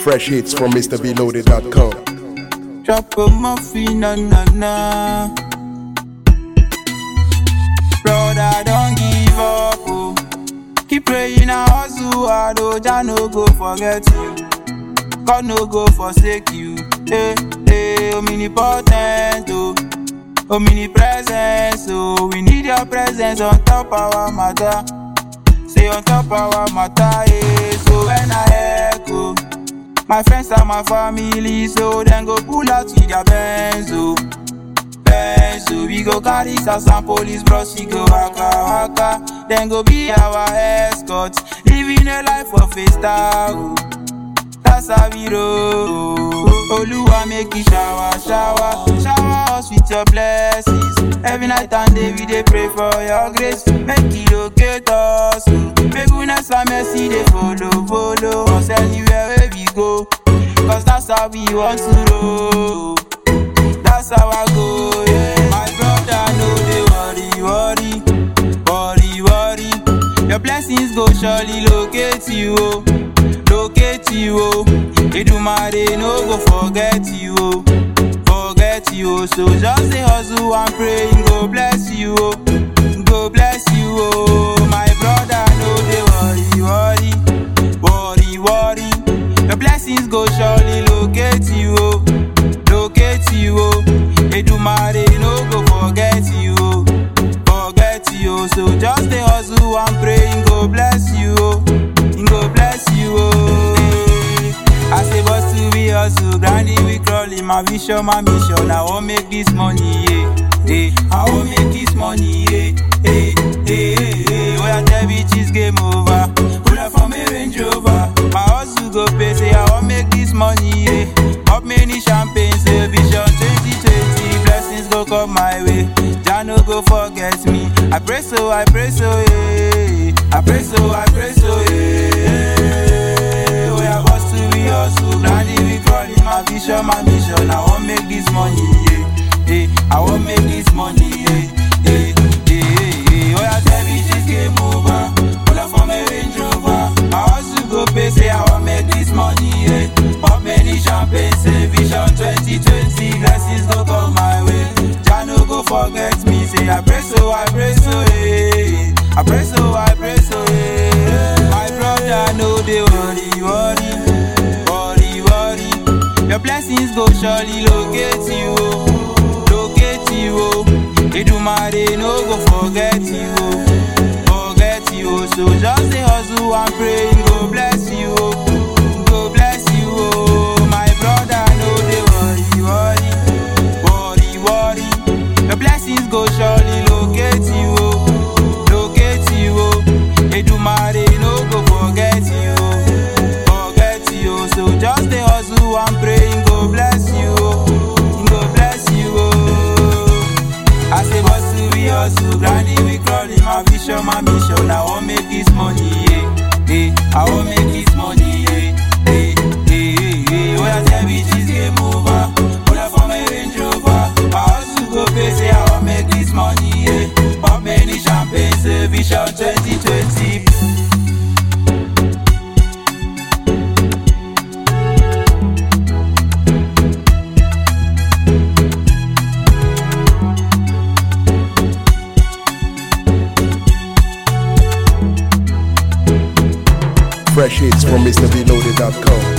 Fresh hits from MrBeloaded.com. Drop a muffin, na na na. Brother, don't give up, oh. Keep praying and hustle hard, oh. Jah no go forget you. God no go forsake you. Hey, hey, omnipotent, oh. Omnipresence, oh. We need your presence on top our matter. Say on top our matter, yeah. So when I echo, my friends and my family, so then go pull out with their Benz, oh. Benz, so we go carry some police bros, we go waka waka. Then go be our escort, living a life of a star, oh. That's how we roll. Oluwa make you shower, shower, shower us with your blessings. Every night and day we dey pray for your grace. Make it locate us. oh. Make goodness and mercy they follow, follow us anywhere where we go. Cause that's how we want to roll. That's how I go, yeah. My brother, no they worry, worry, worry, worry. Your blessings go surely locate you, oh. locate you, oh. Edumare no go forget you, oh. forget you, oh. So just say hustle and pray, he go bless you, oh. go bless you, oh. My brother, no they worry, worry, worry, worry. Your blessings go surely locate you, oh. locate you, oh. Edumare no go forget you, oh. forget you, oh. So just stay hustle and pray, he go bless you, oh. he go bless you, oh. Eh. I say boss to be hustle, grinding we crawling, my vision, my mission. I won't make this money, yeah. Hey, I won't make this money, yeah. Hey, hey, hey, hey. Oh, yeah, tell bitches game over. Pull up for me Range Rover. My hustle go pay, say I won't make this money, yeah. Up many champagne, say vision 2020. Blessings go come my way. Jah no go forget me. I pray so, I pray so, yeah. I pray so, I pray so, yeah. We are boss to be hustle. Grinding we crawling, my vision, my mission. I won't make this money, yeah. Hey, I won't make this money, yeah. Hey, hey, hey, hey. Oh, yeah, tell me this game over. Pull up for me Range Rover. My hustle go pay, say I won't make this money, yeah. Pop many champagne, say vision 2020. Blessings go come my way. Jah no go forget me, say I pray so, I pray so, yeah. I pray so, I pray so, yeah. My brother, no they worry, worry, worry, worry. Your blessings go surely locate you, oh. locate you, oh. Edumare no go forget you, oh. forget you, oh. So just say hustle and pray, he go bless you, oh. He go bless you, oh. My brother, no they worry, worry, worry, worry. Your blessings go surely locate you, oh. locate you, oh. Edumare no go forget you, oh. forget you, oh. So just stay hustle and pray, he go bless you, oh. He go bless you, oh. I say boss to be hustle, grinding we crawling, my vision, my mission. I won't make this money, yeah. Hey, I won't make this money, yeah. Hey, hey, hey, hey. Oh, yeah, tell bitches game over. Pull up for my Range Rover. My hustle go pay, say I won't make this money, yeah. Pop many champagne, say vision 2020. Fresh hits from MrBeloaded.com.